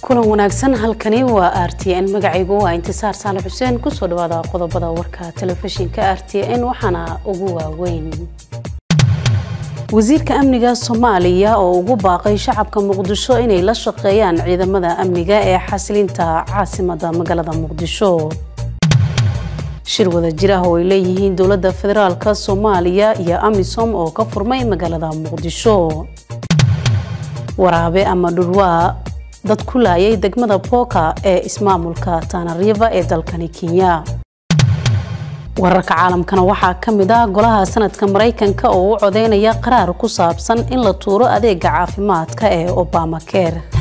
kulan wanaagsan halkani waa r t n magacaygu waa intisaar saale xuseen kusoo dhawaada qodobada warka telefishinka r t n waxaana ugu waaweyn wasiirka amniga soomaaliya oo ugu baaqay shacabka muqdisho inay la shaqeeyaan ciidamada amniga ee xasilinta caasimada magaalada muqdisho shir wada jir ah oo ay leeyihiin dowladda federaalk soomaaliya iyo amisom oo ka furmay magaalada muqdisho waraabe ama dhurwaa dad ku laayay degmada booka ee ismaamulka tanariva ee dalkani kenya wararka caalamkana waxaa ka mid ah golaha sanadka maraykanka oo u codeynaya qaraar ku saabsan in la tuuro adeega caafimaadka ee obama care